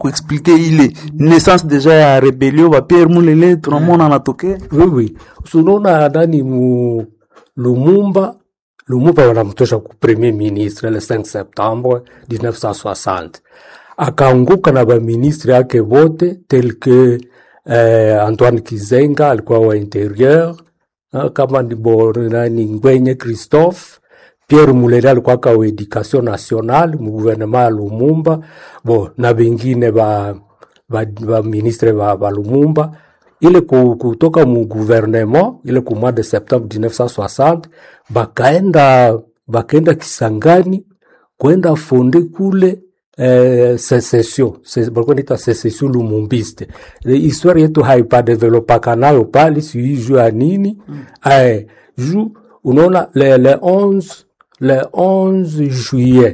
kuexplike ile naissance deja ya rebelio ba Pierre Mulele tunamwona anatokea Oui, oui. Unaona nani mu Lumumba Lumumba wanamtosha ku premier ministre le 5 septembre 1960 akaanguka na baministre yake wote tel que eh, Antoine Kizenga alikuwa wa interieur ah, kama ni bo nani Ngwenye Christophe Pierre Mulele alikuwa ka wa education nationale mu gouvernement ya Lumumba bo na bengine ba ba, ba ministre ba, ba Lumumba ile ku- kutoka mu gouvernement ile ku mois de septembre 1960 bakaenda bakaenda Kisangani kwenda fonde kule eh, secession Se- balikuwa naita secession lumumbiste Eh, histoire yetu haipadevelopaka nayo pale sijui juu ya nini eh, juu unaona le, le 11 le 11 juillet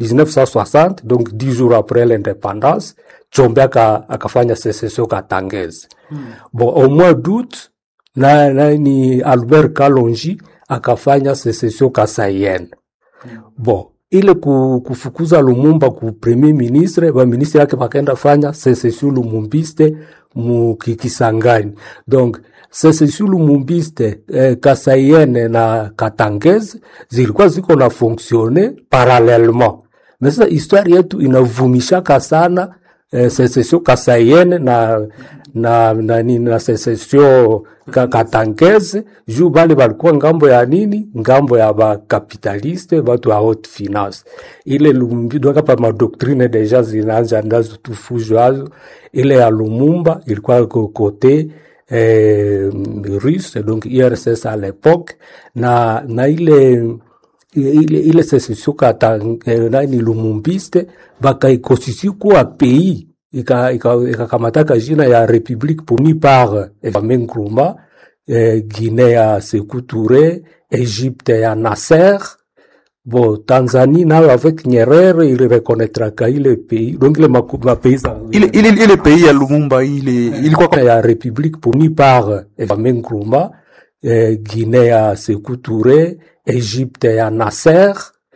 1960 donc 10 jours après l'indépendance Chombe aka, akafanya secession Katangezi bon au mois d'août na, na ni Albert Kalonji akafanya secession Kasaienne bon ile ku, kufukuza Lumumba ku premier ministre ba ministre yake bakaenda fanya secession lumumbiste mu Ki- Kisangani donc secession lumumbiste eh, Kasaienne na Katangezi zilikuwa ziko na fonctionner parallèlement mais sasa histoire yetu inavumishaka sana eh, secession Kasaienne na na na, na, na secession ka, Katangeze juu bale balikuwa ngambo ya nini, ngambo ya bakapitaliste batu ya haute finance. Ile Lumumba donc pa madoktrine deja zinaanza ndazo tufujo hazo. Ile ya Lumumba ilikuwa ko kote eh, russe donc URSS à l'époque na na ile ile, ile secession kata eh, nani lumumbiste bakaikosisi kuwa pays ikakamataka ika, ikakamataka jina ya république puni par eh, Kwame Nkrumah eh, Guinée ya Sékou Touré Égypte ya Nasser bon Tanzanie nayo avec Nyerere ili reconnaîtraka ile pays donc ile maku- mapays za- ile, ile, ile pays ya Lumumba ile ilikuwa kwa- ya république puni par eh, Kwame Nkrumah eh, Guinée ya Sékou Touré Égypte ya Nasser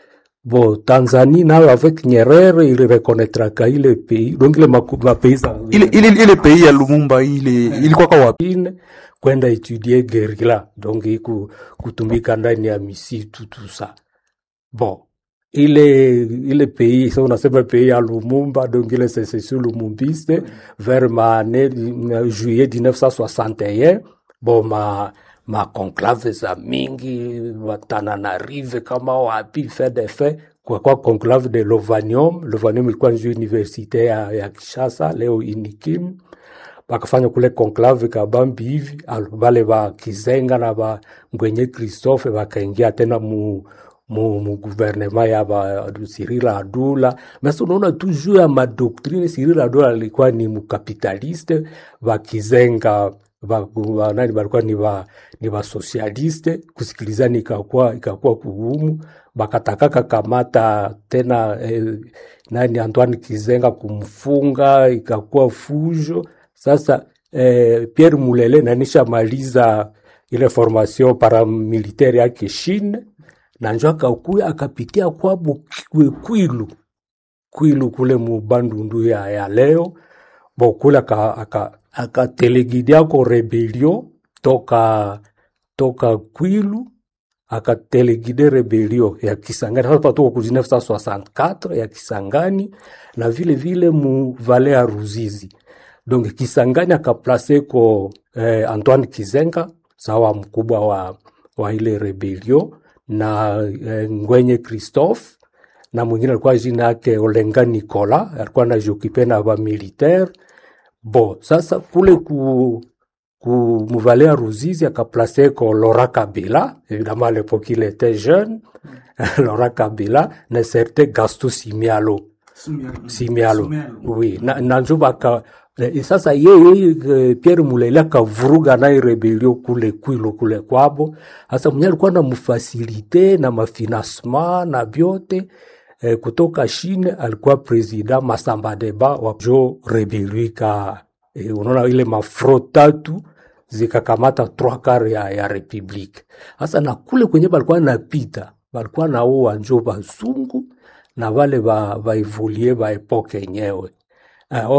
bon Tanzanie nayo avec Nyerere ili reconnaîtraka ile pays donc ile maku- mapays za- ile, ile, ile pays ya Lumumba ile ilikuwa kwa wapi? Chine kwenda étudier guerrilla donc iku, kutumika ndani ya misitu tout ça bon ile ile pays sa unasema pays ya Lumumba donc ile secession lumumbiste vers maane juillet 1961 bon ma ma conclave za mingi Watananarive kama wapi fait de fait kwa kwa conclave de Lovanium Lovanium ilikuwa njo universite ya, ya Kinshasa leo inikim bakafanya kule conclave kabambi hivi al- bale ba Kizenga na ba Ngwenye Christophe bakaingia tena mu mu, mu gouvernement ya ba Cyril Adula. Mais unaona tu juu ya madoktrine, Cyril Adula alikuwa ni mkapitaliste, ba Kizenga ba, ba, nani balikuwa ni ba ni ba socialiste, kusikilizana ikakuwa ikakuwa kugumu, bakatakaka kamata tena eh, nani Antoine Kizenga kumfunga, ikakuwa fujo. Sasa eh, Pierre Mulele nanisha maliza ile formation paramilitaire yake Chine na njo akakuya akapitia kwabo Kwi- Kwilu Kwilu kule mu Bandundu ya, ya leo bo kule aka- aka- akatelegidia ko rebelio toka toka Kwilu akatelegide rebelio ya Kisangani sasa tuko ku 1964 ya Kisangani na vile vile mu vale ya Ruzizi donc Kisangani akaplace ko eh, Antoine Kizenga sawa mkubwa wa, wa ile rebelio na eh, Ngwenye Christophe na mwingine alikuwa jina yake Olenga Nicola alikuwa anajokipe na ba militaire bo sasa kule ku ku muvale ya Ruzizi akaplace ko Laurent Kabila évidemment à l'époque il était jeune Laurent Kabila na certain Gaston Simialo Simialo oui na, na njo baka eh, sasa yeye eh, Pierre Mulele akavuruga naye rebelio kule Kwilu kule kwabo. Sasa mwenye alikuwa na mfasilite na mafinancement na vyote eh, kutoka Chine, alikuwa president Masamba Deba wa jo rebelio ika eh, unaona ile mafro tatu zikakamata trois quarts ya, ya republique. Sasa na kule kwenye balikuwa napita balikuwa naua njo bazungu na wale ba, ba evolie ba epoke yenyewe uh,